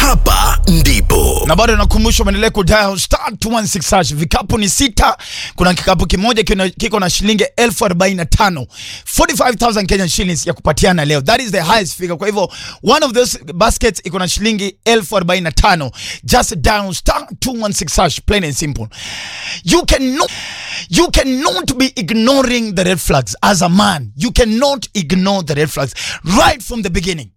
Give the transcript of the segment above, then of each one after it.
hapa ndipo na bado nakumbusha uendelee kudial star 216 hash. Vikapu ni sita. Kuna kikapu kimoja kina- kiko na shilingi elfu arobaini na tano 45000 Kenyan shillings ya kupatiana leo, that is the highest figure. Kwa hivyo one of those baskets iko na shilingi elfu arobaini na tano Just dial star 216 hash, plain and simple. You cannot, you cannot be ignoring the red flags as a man. You cannot ignore the red flags right from the beginning.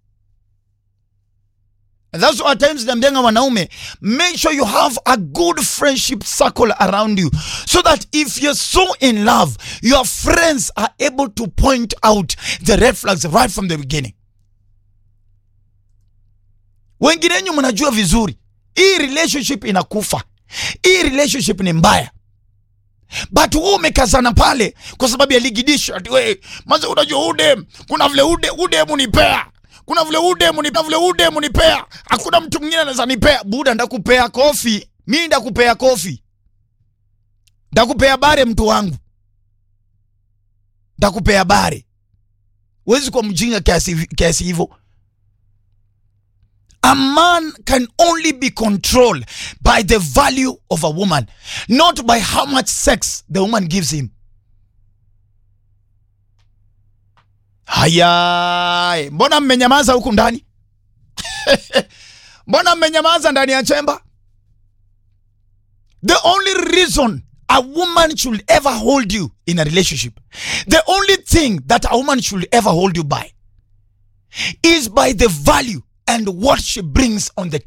And that's why at times namjenga wanaume make sure you have a good friendship circle around you so that if you're so in love your friends are able to point out the red flags right from the beginning wengine wenyu mnajua vizuri hii relationship inakufa hii relationship ni mbaya but wewe umekazana pale kwa sababu ya ligidisho ati we maze unajua udem kuna vile ude udem unipea kuna vile udem unipea vile udem unipea hakuna mtu mwingine anaweza nipea buda ndakupea kofi mi ndakupea kofi ndakupea bare mtu wangu ndakupea bare huwezi kuwa mjinga kiasi kiasi hivyo A man can only be controlled by the value of a woman, not by how much sex the woman gives him. Haya, mbona mmenyamaza huku ndani? mbona mmenyamaza ndani ya chemba? The only reason a woman should ever hold you in a relationship, the only thing that a woman should ever hold you by is by the value and what she brings on the